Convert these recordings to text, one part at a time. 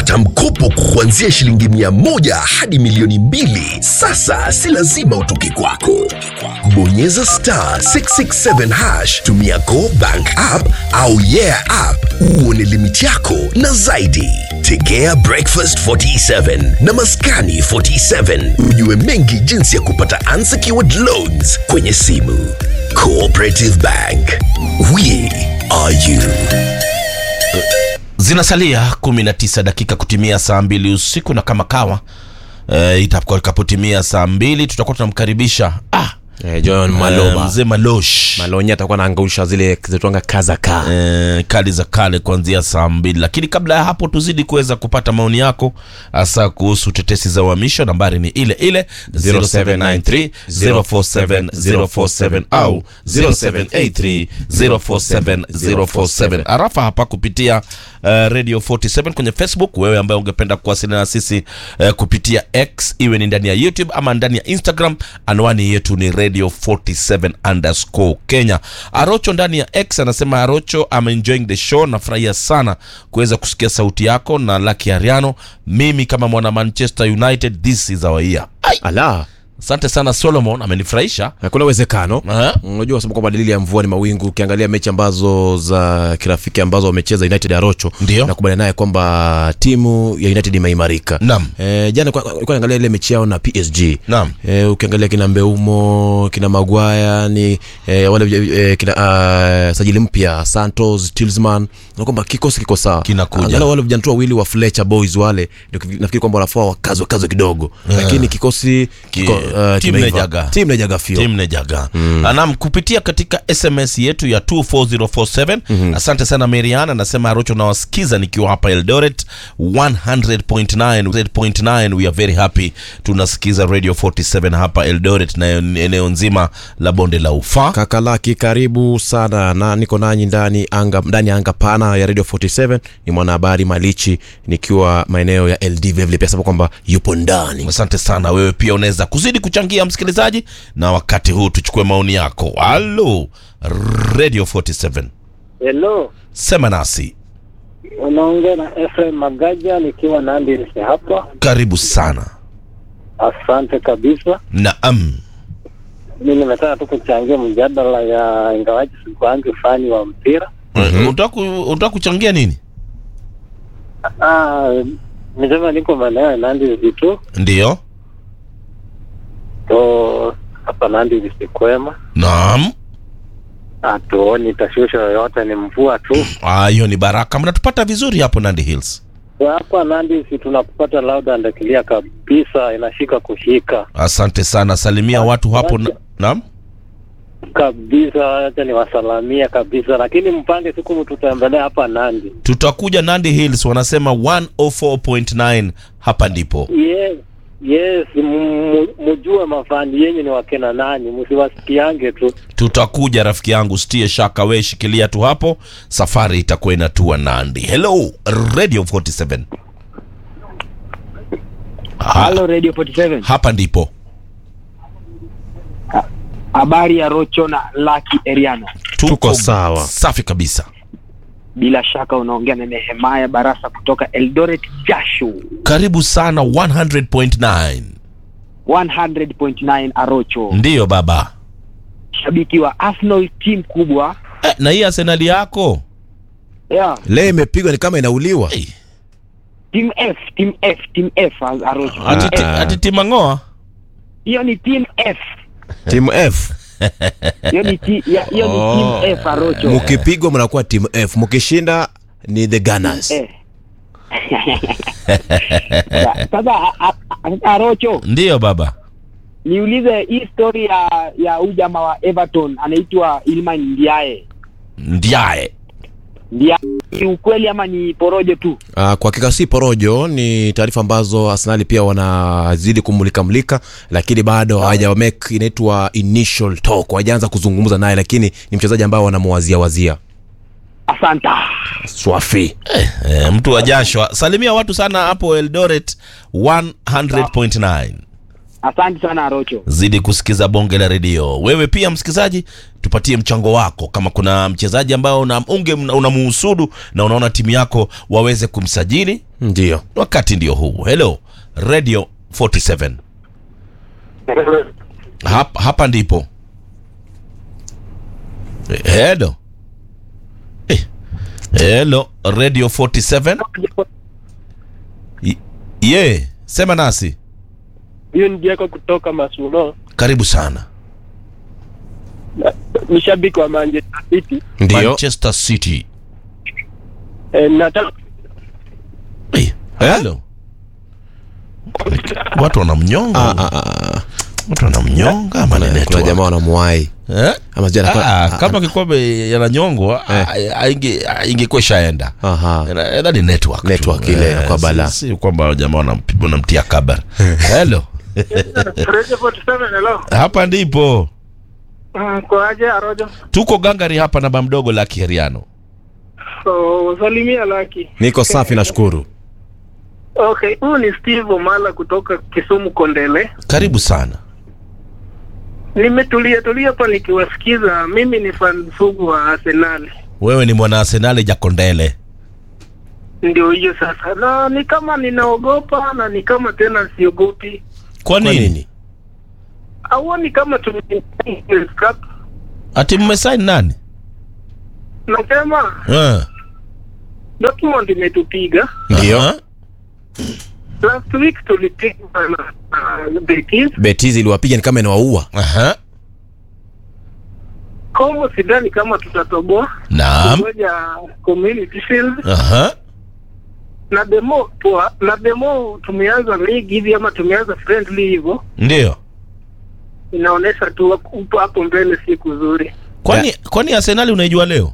kupata mkopo kuanzia shilingi mia moja hadi milioni mbili. Sasa si lazima utoke kwako. Bonyeza star 667 hash, tumia Go Bank app au Yeah app uone limiti yako na zaidi. Tegea Breakfast 47 na Maskani 47 ujue mengi jinsi ya kupata unsecured loans kwenye simu. Cooperative Bank, we are you. zinasalia 19 dakika kutimia saa mbili usiku na kama kawa e, itakapotimia saa mbili tutakuwa tunamkaribisha ah, Eh, John eh, Maloba mzee malosh Malonya atakuwa anaangausha zile zitwanga kazaka eh, kali za kale kuanzia saa mbili lakini kabla ya hapo tuzidi kuweza kupata maoni yako hasa kuhusu tetesi za uhamisho nambari ni ile ile 0793 047 047 au 0783 047 047 arafa hapa kupitia uh, radio 47 kwenye facebook wewe ambaye ungependa kuwasiliana na sisi uh, kupitia x iwe ni ndani ya youtube ama ndani ya instagram anwani yetu ni radio 47 underscore kenya arocho ndani ya x anasema arocho I'm enjoying the show nafurahia sana kuweza kusikia sauti yako na laki ariano mimi kama mwana manchester united this is our year Ai, ala asante sana solomon amenifurahisha hakuna uwezekano Aha. unajua sababu kwamba dalili ya mvua ni mawingu ukiangalia mechi ambazo za kirafiki ambazo wamecheza united arocho Ndio. nakubaliana naye kwamba timu ya united imeimarika Naam. e, jana kwa- kwa naangalia ile mechi yao na psg Naam. e, ukiangalia kina mbeumo kina magwaya ni e, wale e, kina uh, sajili mpya santos tilsman na kwamba kikosi kiko sawa Kinakuja. Angalau wale vijana tu wawili wa fletcher boys wale ndio kivi- nafikiri kwamba wanafaa wakazwe kazwe kidogo lakini kikosi kiko, Ki- uh, timu kimeiva. inajaga. timu inajaga fio tim nejaga mm. nam kupitia katika sms yetu ya 24047 mm-hmm. asante sana marian anasema arocho nawasikiza nikiwa hapa eldoret 100.9 we are very happy tunasikiza radio 47 hapa eldoret na eneo nzima la bonde la ufa kakalaki karibu sana na niko nanyi ndani anga ndani ya anga pana ya radio 47 ni mwanahabari malichi nikiwa maeneo ya ld vilevile pia sema kwamba yupo ndani asante sana wewe pia unaweza kuzidi kuchangia msikilizaji na wakati huu tuchukue maoni yako halo radio 47 Hello, sema nasi unaongea na Efraim Magaja nikiwa Nandi Nisi hapa. karibu sana Asante kabisa. naam Mi nimetaka tu kuchangia mjadala ya ingawaji sikuangi fani wa mpira. mm-hmm. unataka ku- unataka kuchangia nini Ah, nisema niko maeneo ya Nandi Nisi tu ndiyo to hapa Nandi Nisi kwema, naam hatuoni tashusho yoyote, ni mvua tu. Ah, hiyo ni baraka mnatupata vizuri hapo nandi hills Kwa hapa Nandi Nisi tunakupata loud and clear kabisa, inashika kushika asante sana salimia watu hapo na, naam kabisa. Acha niwasalamia kabisa, lakini mpange siku mtutembelea hapa Nandi. tutakuja nandi hills wanasema 104.9 hapa ndipo Yes, yes, mu- mujue mafani yenyu ni wakena nani, msiwasikiange tu. tutakuja rafiki yangu stie shaka we shikilia tu hapo safari itakuwa inatua nandi hello radio 47 ha, Halo Radio 47. hapa ndipo Habari ya Rocho na Lucky Eriano. Tuko sawa. safi kabisa Bila shaka unaongea na Nehemaya Barasa kutoka Eldoret Jasho. karibu sana 100.9 100.9 Arocho. ndiyo baba Shabiki wa Arsenal team kubwa. eh, na hii arsenali yako Yeah, leo imepigwa ni kama inauliwa hey. team F, team F, team F Arocho. ati, Team ti- F. ati timangoa Hiyo ni team F. timu f Hiyo ni ti- ya- hiyo ni Oh. team F Arocho. mkipigwa mnakuwa timu f mkishinda ni the gunners Eh. Sasa a- a- a- Arocho, ndiyo baba niulize hii story ya ya huyu jamaa wa Everton anaitwa Ilman Ndiaye. ndiaye Ndiaye ni ukweli ama ni porojo tu? Uh, kwa hakika si porojo ni taarifa ambazo arsenali pia wanazidi kumulika mulika lakini bado hawaja make inaitwa initial talk hawajaanza kuzungumza naye lakini ni mchezaji ambao wanamwazia wazia Asanta. swafi eh, mtu wa jasho salimia watu sana hapo eldoret 100.9 Asante sana Arocho. zidi kusikiza bonge la redio wewe pia msikilizaji tupatie mchango wako kama kuna mchezaji ambao una, unge unamuhusudu na unaona timu yako waweze kumsajili ndio wakati ndio huu hello radio 47 hapa, hapa ndipo Eh, hello eh, hello radio 47 Y- ye sema nasi hiyo ni Jeko kutoka Masuno, karibu sana ni shabiki wa Manchester City. ndio manchester city E, nataka Eh, hello watu wanamnyonga Ah, ah, ah. watu wanamnyonga ama ni kuna network? jamaa wanamwai Eh? ama sijui anakuwa- Ah, ah, kama kikombe yananyongwa Eh. ah, ah, inge- ah, ingekuwa ishaenda aha. Ina- ni network tu. Network ile Eh, kwa si- bala. si kwamba jamaa wanamp- wanamtia kabar hello Radio 47 hello. hapa ndipo Mm, kwa aje Arojo? tuko gangari hapa na bamdogo la kiheriano So, salimia Laki. niko safi nashukuru Okay, huyu ni Steve Omala kutoka Kisumu Kondele. karibu sana Nimetulia tulia hapa nikiwasikiza. Mimi ni fan sugu wa Arsenal. wewe ni mwana arsenali jakondele Ndio hiyo sasa, na ni kama ninaogopa na ni kama tena siogopi. kwa kwa nini nini Auoni kama tume Cup? ati mmesaini nani Nasema Eh. Dortmund imetupiga ndio Aha. last week tulipigwa na uh, Betis. betis iliwapiga ni kama inawaua Aha. Como sidhani kama tutatoboa naam ngoja Community Shield Aha. na demo poa, na demo tumeanza ligi hivi ama tumeanza friendly hivyo, ndio inaonyesha tu upo hapo mbele si kuzuri. kwani kwani arsenali unaijua leo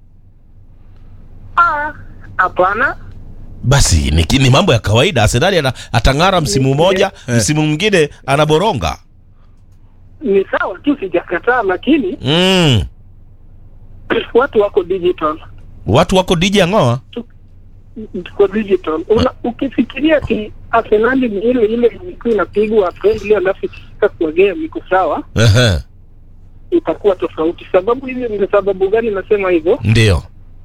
Ah, hapana. basi ni, ni mambo ya kawaida arsenali ana, atang'ara msimu mmoja Eh. msimu mwingine anaboronga Ni sawa tu, sijakataa, lakini mm. watu wako digital watu wako dj ang'oa tuko digital. Una, ukifikiria ki Arsenali ni ile ile ilikuwa inapigwa friendly alafu ikifika kwa game iko sawa, Ehe. itakuwa tofauti. Sababu hizi ni sababu gani nasema hivyo? ndio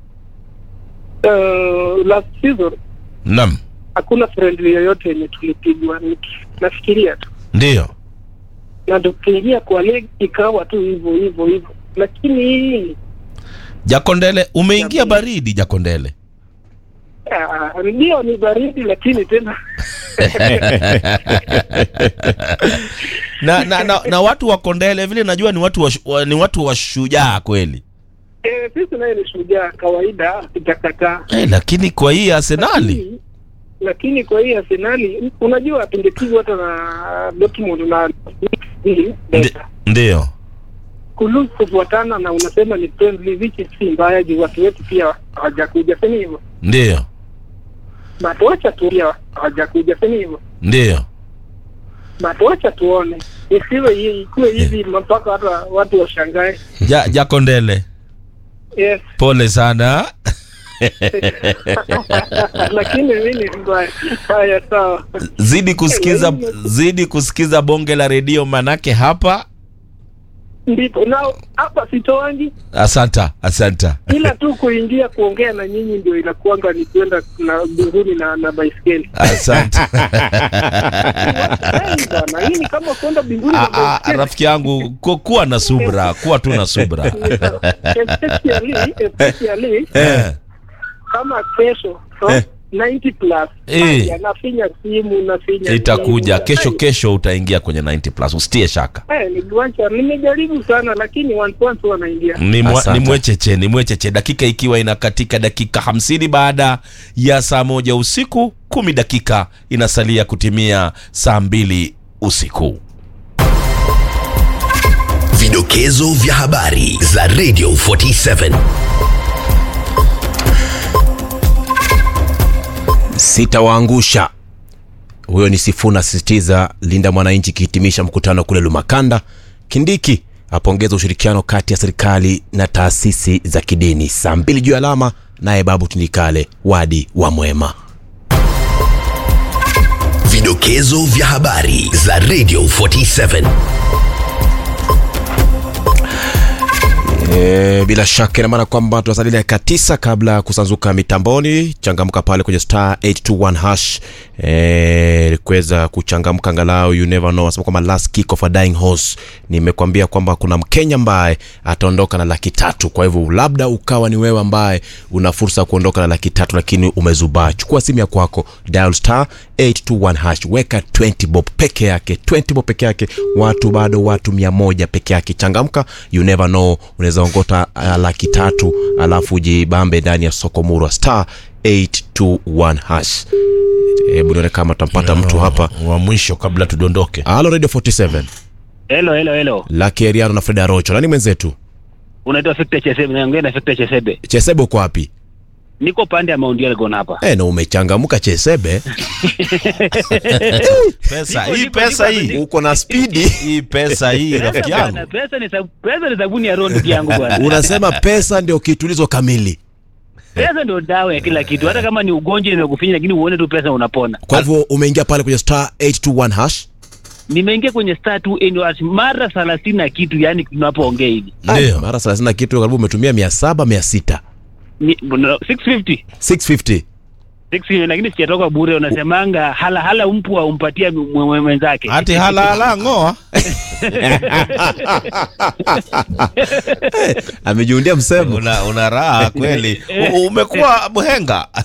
Uh, last season nam hakuna friendly yoyote yenye tulipigwa, niki- nafikiria tu, ndio na tukiingia kwa league ikawa tu hivyo hivyo hivyo, lakini hii jakondele umeingia baridi jakondele ah, ndio ni baridi, lakini tena na, na, na, na watu wa kondele vile najua ni watu wa, wa, ni watu wa shujaa kweli eh, sisi naye ni shujaa kawaida, sijakataa eh, lakini kwa hii arsenali Lakini- lakini kwa hii Arsenali unajua tungepigwa hata na Dortmund na hii Ndi- ndio kulu kufuatana na unasema ni friendly, which si mbaya juu watu wetu pia hawajakuja, sema hivyo ndio but wacha tu pia hawajakuja, sema hivyo ndio but wacha tuone, isiwe hii ikuwe hivi mpaka hata watu washangae. ja, jakondele Yes, pole sana lakini mimi ni mbaya. Haya, sawa. zidi kusikiza zidi kusikiza bonge la redio manake hapa Ndipo na hapa sitoangi, asanta asanta ila tu kuingia kuongea na nyinyi ndio inakuanga ni kwenda na mbinguni na na baiskeli. asanta Hey, bwana, hii ni kama kwenda mbinguni na Ah, ah, baiskeli. rafiki yangu ku- kuwa na subra kuwa tu na subra especially especially eh, kama kesho so, Eh. 90 plus Eh. Haya, nafinya simu nafinya itakuja simu. kesho Ai, kesho utaingia kwenye 90 plus usitie shaka eh, ni guacha nimejaribu sana lakini one point wanaingia ni, mwa, Asante. ni mwecheche ni mwecheche dakika ikiwa inakatika dakika hamsini baada ya saa moja usiku kumi dakika inasalia kutimia saa mbili usiku Vidokezo vya habari za Radio 47. sitawaangusha huyo ni sifuna asisitiza linda mwananchi ikihitimisha mkutano kule lumakanda kindiki apongeza ushirikiano kati ya serikali na taasisi za kidini saa mbili juu ya alama naye babu tindikale wadi wa mwema Vidokezo vya habari za Radio 47. E, bila shaka ina maana kwamba tunasalia dakika tisa kabla ya kusanzuka mitamboni. Changamka pale kwenye star 821 hash e, kuweza kuchangamka angalau, you never know. Nasema kwamba last kick of a dying horse. Nimekwambia kwamba kuna Mkenya ambaye ataondoka na laki tatu. Kwa hivyo labda ukawa ni wewe ambaye una fursa ya kuondoka na laki tatu, lakini umezubaa. Chukua simu ya kwako, dial star 821 hash, weka 20 bob peke yake, 20 bob peke yake, watu bado watu mia moja peke yake. Changamka, you never know, unaweza ongota uh, laki tatu alafu ujibambe ndani ya soko murwa star 821 hash. Hebu nione kama tutampata mtu hapa. wa mwisho kabla tudondoke Halo Radio 47 Hello, hello, hello. Lucky Eriano na Fred Arocho, nani mwenzetu? Unaitwa Victor Chesebe, naongea na Victor Chesebe. Chesebe uko wapi? Niko pande ya Mount Elgon hapa. Eh, na umechangamka Chesebe, pesa Niko- hii niko- pesa niko- hii uko na spidi. hii pesa hii rafiki yangu Bwana, Pesa ni sab- pesa ni sabuni ya roho ndugu yangu bwana. Unasema pesa ndio kitulizo kamili. Pesa ndio dawa ya kila kitu. Hata kama ni ugonjwa imekufinya lakini uone tu pesa unapona. Kwa hivyo umeingia pale kwenye star 821 hash. Nimeingia kwenye star 2 annual mara 30 na kitu yani tunapoongea hivi. ndio Mara 30 na kitu karibu umetumia 700 600. Ni- no, 650. 650. 650 lakini sijatoka bure unasemanga hala hala mpwa umpatia mwe- mwe- mwenzake. hati halahala ng'oa Amejiundia msemo. una, una raha kweli U- umekuwa mhenga